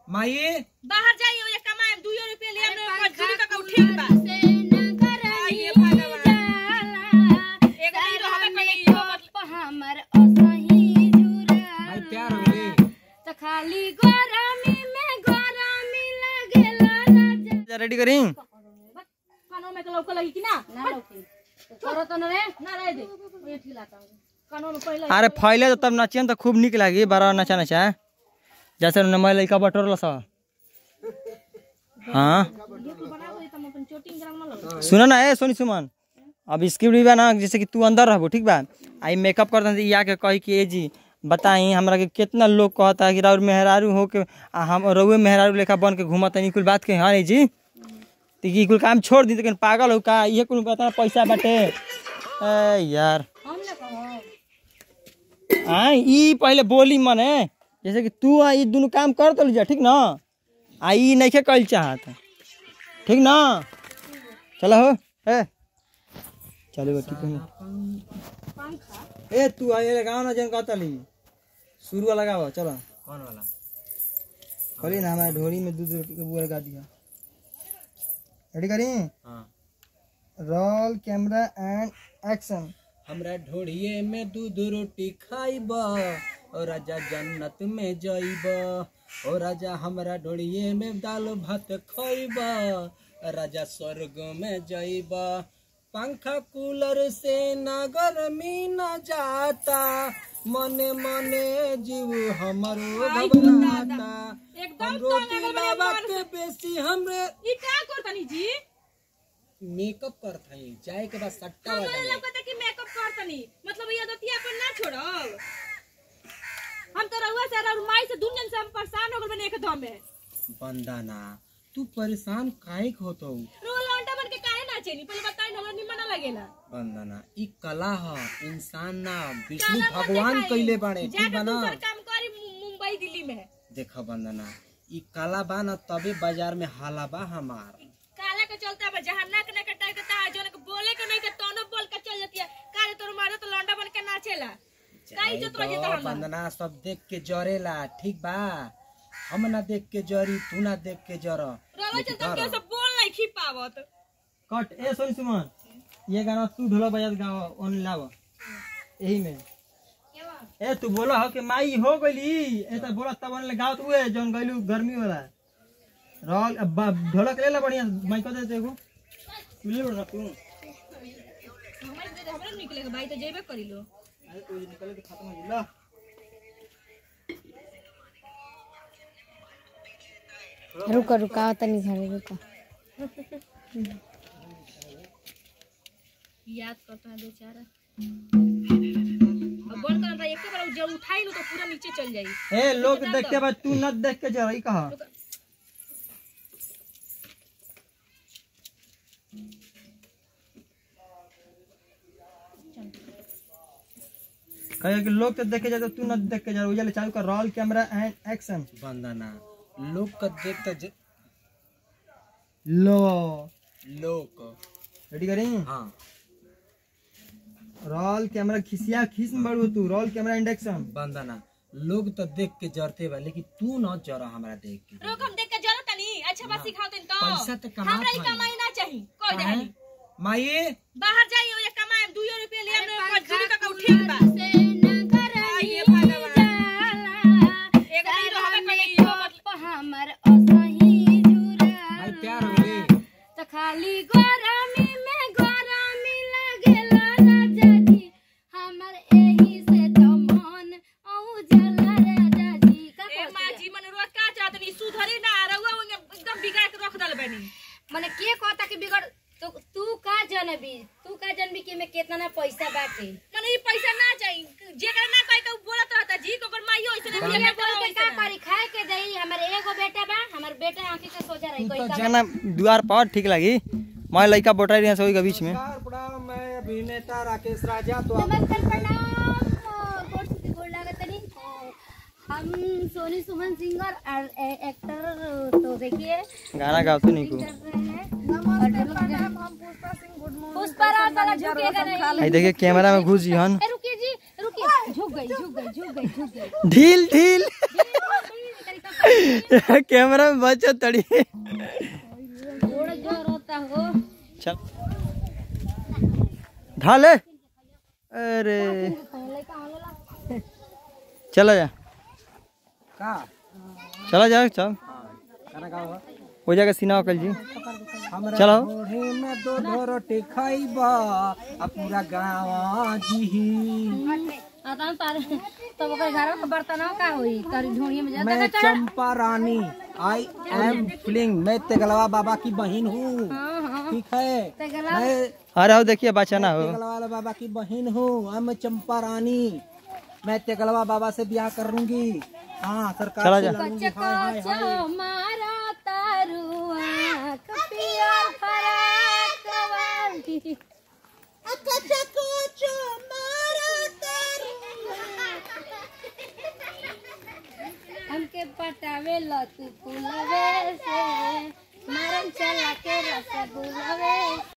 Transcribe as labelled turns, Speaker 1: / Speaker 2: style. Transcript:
Speaker 1: माई
Speaker 2: बाहर जाइए ओए कमाए 2 रुपया ले हमने मजदूरी का ठीक बा
Speaker 3: से न करनी
Speaker 2: ये भगवान।
Speaker 3: जाला
Speaker 2: एक दिन तो हमें
Speaker 3: में
Speaker 2: कहीं इहो मतलब
Speaker 3: कप हमर असही
Speaker 1: भाई
Speaker 3: जुरा
Speaker 1: प्यार हो गई
Speaker 3: त खाली गरमी में गरमी लागेला राजा
Speaker 1: रेडी करी
Speaker 2: कानों में तो लौका लगी कि ना
Speaker 3: ना लौकी करो तो न रे
Speaker 2: ना रह दे
Speaker 3: ये ठीक लाता हूँ
Speaker 2: कानों में पहले
Speaker 1: अरे फैले तो तब नचियन तो खूब निक लागी बारह नचा नचा जैसे मैं लड़का बटोर सा हाँ
Speaker 2: ये तू बना दो तुम अपन चोटिंग ग्राम ना लगा
Speaker 1: सुनो ना ए सोनी सुमन अब स्क्रिप्ट भी बा ना जैसे कि तू अंदर रहबो ठीक बा आई मेकअप कर दे या के कही कि ए जी बताई हमरा के कितना लोग कहता कि राउर मेहरारू हो के आ हम रउए मेहरारू लेखा बन के घूमत नहीं कुल बात के हाँ नहीं जी तो ई कुल काम छोड़ दी लेकिन पागल हो का ये कुल बता पैसा बाटे ए यार
Speaker 3: हम ना कहो
Speaker 1: हाँ ई पहले बोली मने जैसे कि तू आ ई दुनू काम कर तो जा ठीक ना आ ई नहीं के कल चाहत ठीक ना चलो हो ए चलो ठीक है ए तू आ ये लगाओ ना जन कहतली शुरू वाला लगाओ चलो
Speaker 4: कौन वाला
Speaker 1: खोली ना हमारे ढोरी में दूध रोटी का बुआ लगा दिया रेडी करी
Speaker 4: हाँ
Speaker 1: रोल कैमरा एंड एक्शन
Speaker 4: हमरा ढोड़िए में दूध रोटी खाइब ओ राजा जन्नत में जाइब ओ राजा हमरा ढोड़िए में दाल भात खाइब राजा स्वर्ग में जाइब पंखा कूलर से ना गर्मी न जाता मने मने जीव हमरो घबराता
Speaker 2: एकदम
Speaker 4: हम रोटी लावा के बेसी हमरे
Speaker 2: ई का करतनी जी
Speaker 4: मेकअप करत हई जाए के बाद सट्टा
Speaker 2: हमरा
Speaker 4: बजाने
Speaker 2: लगता कि मेकअप करतनी मतलब ये दतिया पर ना छोड़ब हम तो रहुआ से और माई से दुनिया से हम परेशान हो गए बने एक दम में
Speaker 4: बंदाना तू परेशान काहे के होतो
Speaker 2: रोल लौंडा बन के काहे ना चेनी पहले बताई ना हमरा निमन ना लगेला
Speaker 4: बंदाना ई कला ह इंसान ना विष्णु भगवान कइले बाड़े ठीक
Speaker 2: जाके
Speaker 4: बा ना
Speaker 2: दूसर काम करी मु- मुंबई दिल्ली में
Speaker 4: देख बंदना ई कला बा ना तबे बाजार में हाला बा हमार
Speaker 2: काला के चलता बा जहां नाक ना कटाई के ता जोन के बोले के नहीं के तोनो बोल के चल जाती है काहे तोर मारे तो लौंडा बन के नाचेला का इज्जत रही तो
Speaker 4: जाए
Speaker 2: हम
Speaker 4: दो, बंदना सब देख के जरेला ठीक बा हम ना देख के जरी तू ना देख के जर
Speaker 2: रोवा चलता के सब बोल नहीं खी पावत
Speaker 1: कट ए सोनी सुमन ये गाना तू ढोला बजा के गाओ ओन लाव यही में ए तू बोला हो कि माई हो गईली ए त बोला तब ले गाओ तू ए जौन गइलू गर्मी वाला रोल अब बा- ढोलक ले ला बढ़िया माई को दे देखो तू ले बड़ा तू
Speaker 2: हमारे दे हमरा निकलेगा भाई तो जेबे करी लो
Speaker 1: अरे तू निकले तो खत्म हो ला
Speaker 3: रुको रुका तनी घरे रुको
Speaker 2: याद करता है बेचारा अब बंद करना था एक बार जब उठाई लो तो पूरा नीचे चल जाई
Speaker 1: ए लोग देख के बाद तू न देख के जा रही कहा कहे कि लोग तो देखे जाते तू न देख के जा उजले चालू कर रोल कैमरा एंड एक्शन
Speaker 4: बंदना लोग का देख के ज-
Speaker 1: लो
Speaker 4: लोग
Speaker 1: रेडी करी
Speaker 4: हाँ
Speaker 1: रोल कैमरा खिसिया खींच में बड़ू तू रोल कैमरा एंड एक्शन
Speaker 4: बंदना लोग तो देख के जरते बा लेकिन तू न जरा हमरा देख के
Speaker 2: रोक हम देख के जरूरत नहीं अच्छा बात सिखाओ तनी तो
Speaker 4: पैसा तो कमात
Speaker 2: हमरा ही
Speaker 4: हई।
Speaker 2: कमाई ना चाहिए कोई
Speaker 4: काहे?
Speaker 2: नहीं
Speaker 4: माई
Speaker 2: बाहर जाइए ये कमाए 2 रुपया ले हमने मजदूरी का ठीक बा
Speaker 3: से न करनी
Speaker 2: ये भगवान।
Speaker 3: जाला
Speaker 2: एक दिन तो हमें कहीं इहो मतलब
Speaker 3: कप हमर असही जुरा
Speaker 4: भाई प्यार हो गई
Speaker 3: त खाली गरमी में गरमी लागेला राजा जी हमर एही से तो मन औ जला राजा जी का
Speaker 2: ए माँ जी मन रोज का चाहत नहीं सुधरी ना रहुआ एकदम बिगाड़ के रख दल बनी
Speaker 3: मने के कहता कि बिगड़ तो तू का जनबी तू का जनबी कि में कितना ना पैसा बाटे
Speaker 2: मने ये पैसा ना चाहिए जेकरा ना कहे के उ बोलत रहता जी कोकर माइयो ऐसे
Speaker 3: हम
Speaker 2: नहीं
Speaker 3: ये बोल के का करी खाए के देई हमर एगो बेटा बा हमर बेटा आंखी के सोचा रही कोई का
Speaker 1: जाना द्वार पर ठीक लगी मैं लड़का बोटा रही सभी के बीच में
Speaker 4: मैं अभिनेता राकेश राजा तो
Speaker 3: नमस्कार प्रणाम गोड़ छुटी गोड़ लागत नहीं हम सोनी सुमन सिंगर और ए- एक्टर तो देखिए
Speaker 1: गाना गाओ तू नहीं को
Speaker 3: कर रहे हैं और पुष्पा राज साला झुकेगा नहीं
Speaker 1: आई देखिए कैमरा में घुस हन
Speaker 3: ए, रुकिए जी रुकिए झुक गई झुक गई झुक गई झुक गई
Speaker 1: ढील ढील
Speaker 3: तरीका
Speaker 1: कैमरा में बचो तड़ी
Speaker 3: गोड़ जोर होता हो
Speaker 1: चल ढाले अरे चला जा
Speaker 4: का
Speaker 1: चला जा चल
Speaker 4: खाना का हुआ
Speaker 1: हो जाएगा सीना कल जी
Speaker 4: हमरा
Speaker 1: चलो।
Speaker 4: ढोढ़ी में दो दो रोटी खाइबा आ पूरा गाँव जी
Speaker 3: आता तारे तब ओकर घर में बर्तन का होई तारी ढोणिया में जाता
Speaker 4: मैं चंपा रानी आई एम फीलिंग मैं तेगलवा बाबा की बहन हूँ
Speaker 3: हां हां
Speaker 4: ठीक है
Speaker 3: ते गला
Speaker 4: मैं
Speaker 1: अरे हो देखिए बच्चा ना हो
Speaker 4: तेगलवा बाबा की बहन हूँ आई एम चंपा रानी मैं तेगलवा बाबा से ब्याह करूंगी हाँ सरकार
Speaker 1: चला
Speaker 4: से
Speaker 1: जा।
Speaker 4: लड़ूंगी हाय हाय हाय
Speaker 3: चको मारा तारुआ कपिया फराक वाली हमके पटावे ल तू फूलवे से मारन चला के रसगुलवे